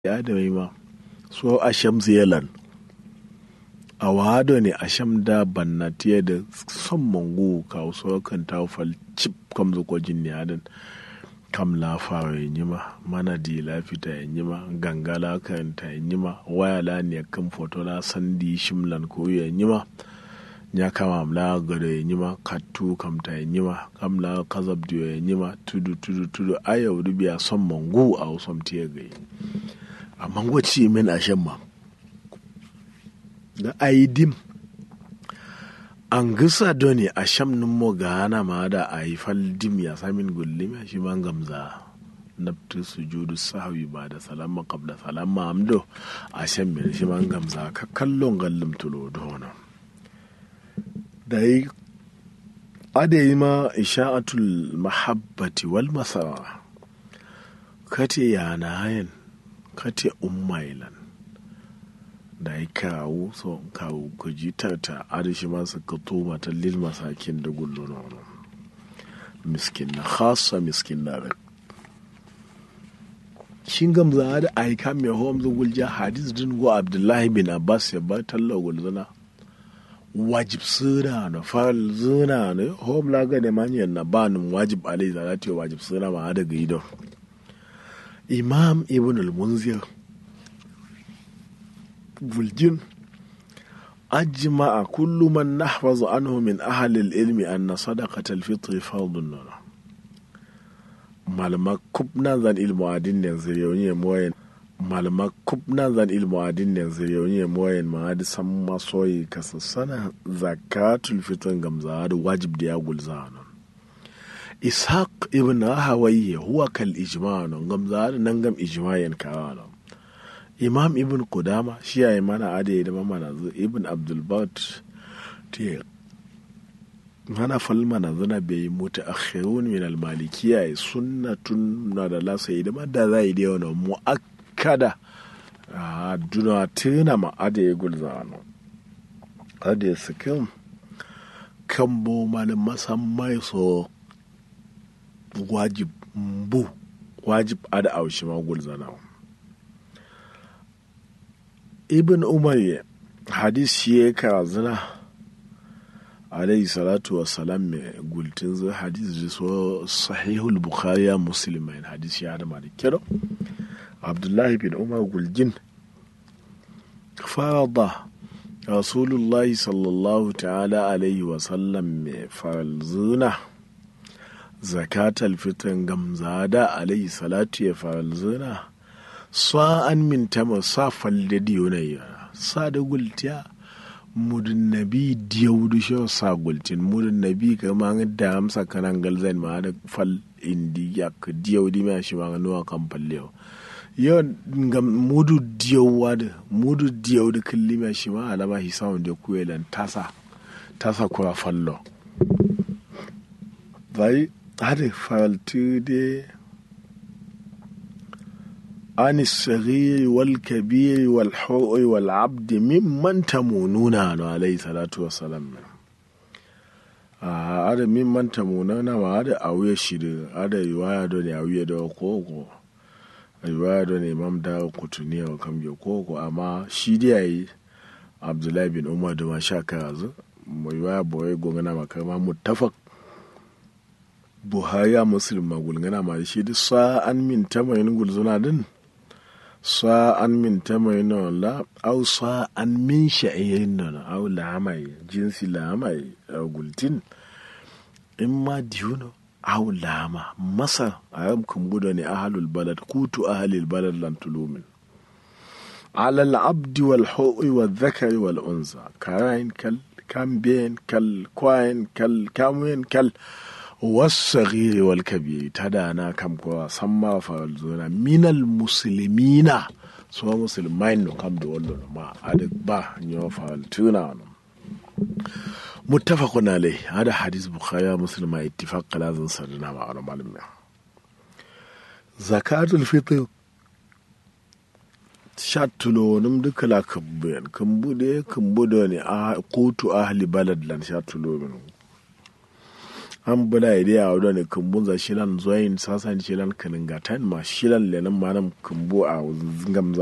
ya da ma so asham zealand a wado ne asham da bannatiya da son mangu ka so kan ta fal chip kam zo ko jin ne adan kam la fara yi ma mana di la fita yi ma gangala kan ta yi ma waya la ne kan foto la sandi shimlan ko yi ma nya kama mla gado ya nyima katu kam ta ya nyima kam la kazab diyo ya nyima tudu tudu tudu aya wuri biya son mangu a wasom tiya gai a mango ci min a shan ma da ayi dim an gisa doni a sham nin mo gana ma da a yi fal dim ya samin gullim ya shi man gamza nabtu sujudu sahwi ba da salama qabla salama amdo a shan min shi man gamza ka kallon gallim tulo dono da yi adayi ma isha'atul mahabbati wal masara kate yana hayan kate ummailan da yi kawo so kawo ku ji tarta adashi masu ka toma ta lil masakin da gullo na wani miskin na khasa miskin na rak shin gamza da aika mai hom zugulja hadis din go abdullahi bin abbas ya ba talla gulzana wajib suna na faral zuna ne hom la ga ne manyan na banin wajib alai zalati wajib suna ma da gaido imam ibn al-munzir buljin ajma'a kullu man nahfazu anhu min ahli al-ilmi anna sadaqata al-fitr fardun malama kubna zan ilmu adin ne zuriyoyi moyen malama kubna zan ilmu adin ne zuriyoyi moyen ma da san masoyi kasa sana zakatul fitr gamza da wajib da ya gulza nan ishaq ibn hawayya huwa kal ijma nan gamza da nan gam ijmayen kawa nan imam ibn kudama shi ya yi mana ade da mana ibn abdulbat te mana falma na zana bai mutu akhirun min al-malikiya sunnatun na da lasa idan da za yi da yawan mu'akkada a duna tuna ma ade ya gulza no ade sikin kan bo malin masammai so wajib bu wajib ada aushi ma gulza na ibn umar hadis shi ya kara zina alayhi salatu wa salam mai gultin zai hadis da so sahihul bukhari ya muslim mai hadis ya da da kiro abdullahi bin umar gulgin farada rasulullahi sallallahu ta'ala alaihi wa sallam mai farzuna zakatal fitan gamzada alaihi salatu ya farzuna sa'an min tama sa falle diyonayya sa da gultiya mudun nabi diyaudu sho sa gultin mudun nabi kama da amsa kanan galzan ma da fal indi ya ka diyaudi ma shi ma nuwa kan falle yo ngam mudu diyauwa da mudu diyaudu kulli ma shi ma alama hi sawun da kuyelan tasa tasa kura fallo bai hade faltu de عن الصغير والكبير والحر والعبد ممن تمونون عليه الصلاة والسلام ada min manta munana ma ada awuya shiri ada riwaya do ne awuya da koko riwaya do ne imam da kutuni wa kam ya koko amma shi dai yayi abdullahi bin umar da ma sha kazu mai riwaya boye gongana makama muttafaq buhari ya muslim ma gulgana ma shi duk sa'an min tamayin gulzuna din sa'an min tamayin la au sa'an min sha'irin nan au lamai jinsi lamai a gultin in ma diyuno au lama masar a yam kumbuda ne ahalul balad kutu ahalul balad lan tulumin على العبد والحوء والذكر والأنثى كاين كال كامبين كال كواين كال كاموين كال والصغير والكبير تدانا كم كوا سما فالزونا من المسلمين سوى مسلمين كم دولو ما أدك با نيو فالتونا متفق عليه هذا حديث بخاري مسلم اتفاق لازم سرنا مع معلم زكاة الفطر shattulonim duka la kambuyan kambude kambudo ne a kotu ahli balad lan shattulomin an bula ide a wadda ne kumbun za shilan zoyin sasan shilan kaningatan ma shilan lenan manam kumbu a gamza